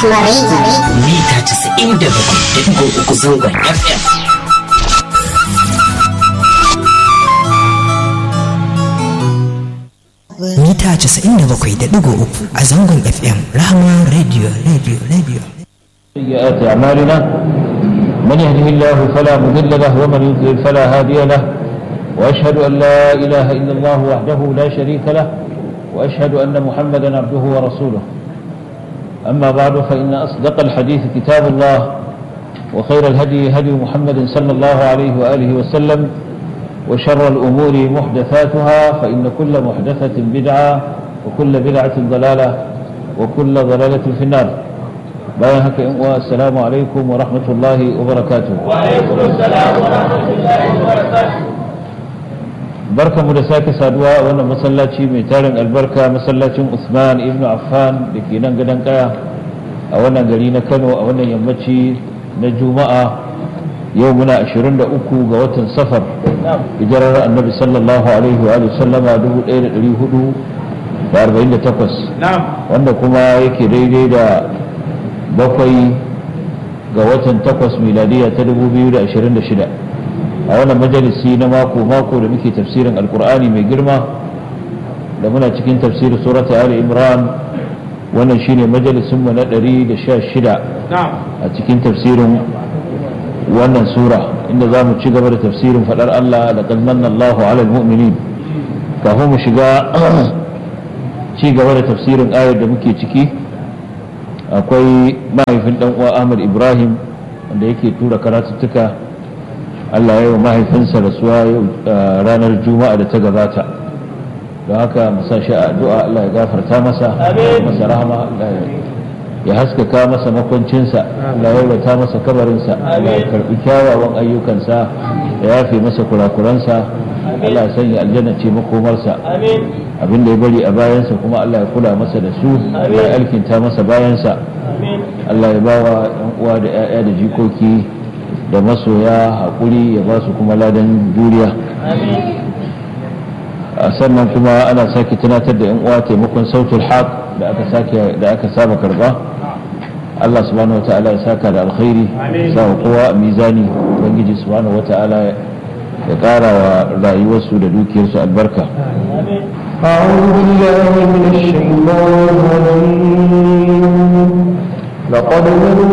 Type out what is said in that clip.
Rahama Radio. mita 97.3 zangon FM. mita 97.3 a zangon FM Rahama Radio Radio Radio. سيئات أعمالنا من يهده الله فلا مضل له ومن يضلل فلا هادي له وأشهد أن لا إله إلا الله وحده لا شريك له وأشهد أن محمدا عبده ورسوله أما بعد فإن أصدق الحديث كتاب الله وخير الهدي هدي محمد صلى الله عليه وآله وسلم وشر الأمور محدثاتها فإن كل محدثة بدعة وكل بدعة ضلالة وكل ضلالة في النار bayan haka in uwa assalamu alaikum wa rahmatullahi wa barakatuh wa alaikum assalam wa rahmatullahi wa barakatuh barkamu da sake saduwa a wannan masallaci mai tarin albarka masallacin Usman ibn Affan da ke nan gadon kaya a wannan gari na Kano a wannan yammaci na Juma'a yau muna 23 ga watan safar hijirar annabi sallallahu alaihi wa sallama 1448 wanda kuma yake daidai da bakwai ga watan takwas miladiya ta 2026 a wannan majalisi na mako-mako da muke tafsirin alkur'ani mai girma da muna cikin tafsirin surata ali imran wannan shine majalisinmu na 116 a cikin tafsirin wannan sura inda za mu ci gaba da tafsirin faɗar allah da manna allahu ala mu'minin kafin mu shiga ci gaba da tafsirin ayar da muke ciki akwai mahaifin dan uwa Ahmad Ibrahim wanda yake tura karatuttuka Allah ya yi wa mahaifinsa rasuwa yau ranar Juma'a da ta gabata don haka masa shi a addu'a Allah ya gafarta masa masa rahama Allah ya haskaka masa makwancinsa Allah ya wata masa kabarinsa Allah ya karbi kyawawan ayyukansa ya yafe masa kurakuransa Allah ya sanya aljanna ce makomarsa abin da ya bari a bayansa kuma Allah ya kula masa da su Allah ya alkinta masa bayansa Allah ya ba wa ‘yan uwa da ‘ya'ya da jikoki da masoya haƙuri ya ba su kuma ladan juriya a sannan kuma ana sake tunatar da ‘yan uwa taimakon sautul haq da aka sake da aka saba karba Allah subhanahu wa ta'ala ya saka da alkhairi sa wa kowa a mizani ubangiji subhanahu wa ta'ala ya ƙara wa rayuwarsu da dukiyarsu albarka أعوذ بالله من الشيطان الرجيم لقد